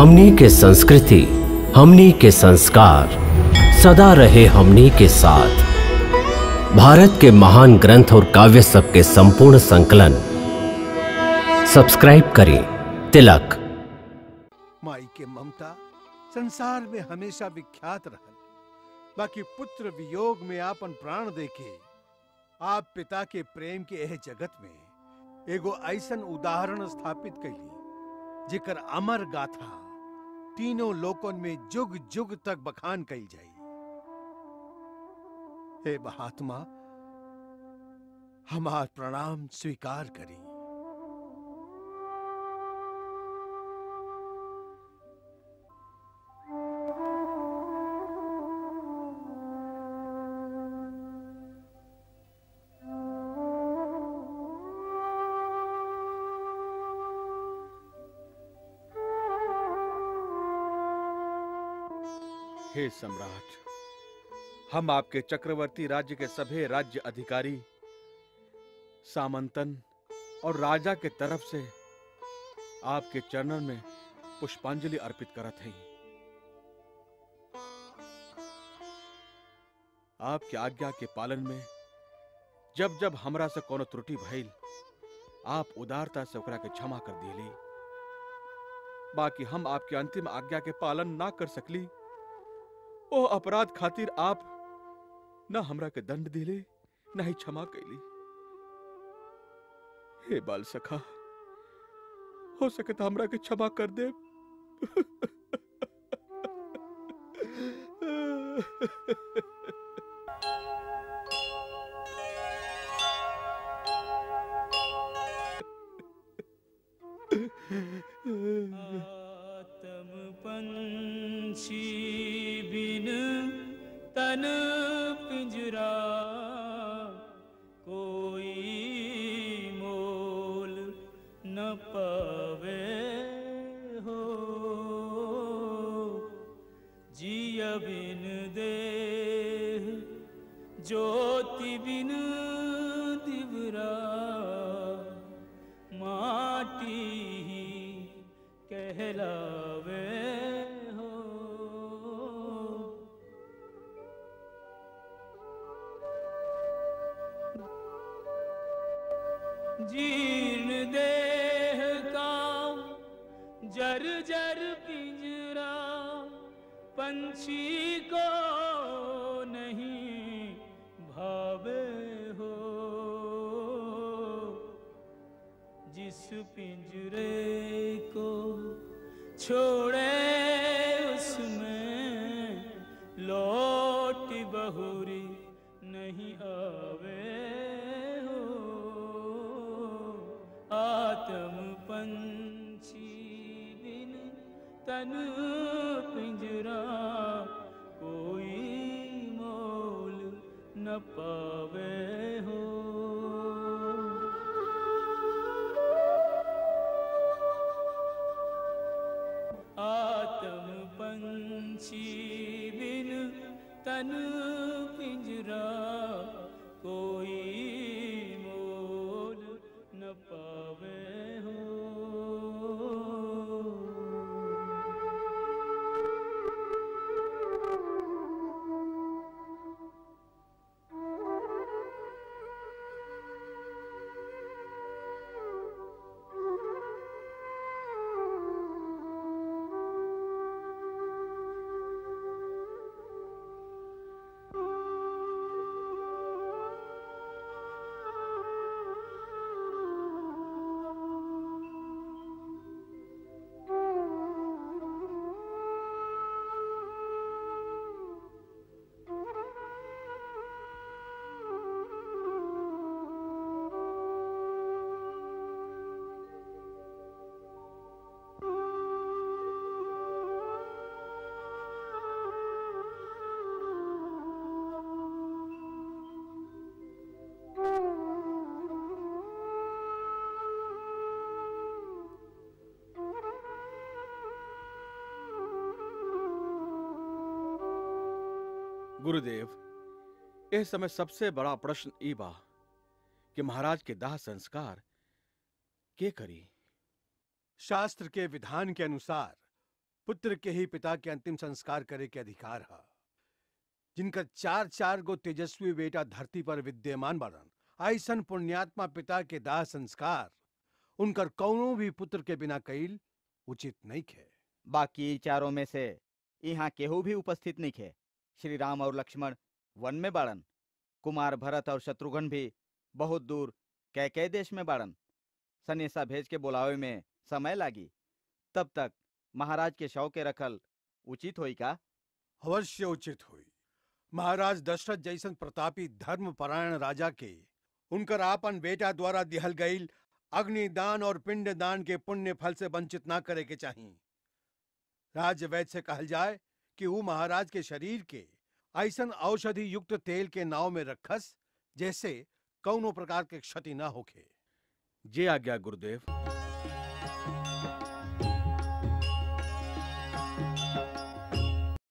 हमनी के संस्कृति हमनी के संस्कार सदा रहे हमनी के साथ भारत के महान ग्रंथ और काव्य सब के संपूर्ण संकलन सब्सक्राइब करें तिलक माई के ममता संसार में हमेशा विख्यात रहल बाकी पुत्र वियोग में आपन प्राण देके आप पिता के प्रेम के एह जगत में एगो ऐसन उदाहरण स्थापित कैली जेकर अमर गाथा तीनों लोकन में जुग जुग तक बखान कई जाई हे महात्मा हमार प्रणाम स्वीकार करी हे सम्राट हम आपके चक्रवर्ती राज्य के सभी राज्य अधिकारी सामंतन और राजा के तरफ से आपके चरणन में पुष्पांजलि अर्पित करत हैं आपके आज्ञा के पालन में जब जब हमरा से कोनो त्रुटि भइल आप उदारता से ओकरा के क्षमा कर दिली बाकी हम आपके अंतिम आज्ञा के पालन ना कर सकली ओ अपराध खातिर आप न हमरा के दंड दिले न ही क्षमा कैली हे बाल सखा हो सके तो हमरा के क्षमा कर दे आतम पंछी बिन तन पिंजरा कोई मोल न पावे हो जिय बिन देह ज्योति बिन दिवरा माटी ही कहलावे हो जीर्ण देह का जर जर पिंजरा पंछी को नहीं भावे हो जिस पिंजरे को छोड़े उसमें लौट बहुरी नहीं आवे हो आत्म पंछी बिन तन पिंजरा कोई मोल न पावे हो आत्म पंछी बिन तन पिंजरा कोई मोल न पावे हो गुरुदेव इस समय सबसे बड़ा प्रश्न ई बा कि महाराज के दाह संस्कार के करी शास्त्र के विधान के अनुसार पुत्र के ही पिता के अंतिम संस्कार करे के अधिकार है जिनकर चार चार गो तेजस्वी बेटा धरती पर विद्यमान बाड़न ऐसन पुण्यात्मा पिता के दाह संस्कार उनकर कौनो भी पुत्र के बिना कईल उचित नहीं खे बाकी चारों में से यहाँ केहू भी उपस्थित नहीं खे श्री राम और लक्ष्मण वन में बाड़न कुमार भरत और शत्रुघ्न भी बहुत दूर कै कै देश में बाड़न सनेसा भेज के बुलावे में समय लागी तब तक महाराज के शव के रखल उचित होई का अवश्य उचित हुई महाराज दशरथ जैसन प्रतापी धर्म परायण राजा के उनकर आपन बेटा द्वारा दिहल गईल अग्निदान और पिंडदान के पुण्य फल से वंचित ना करे के चाहिए राजवैद से कहल जाए कि वो महाराज के शरीर के ऐसन औषधि युक्त तेल के नाव में रखस जैसे कौनो प्रकार के क्षति ना होखे जे आज्ञा गुरुदेव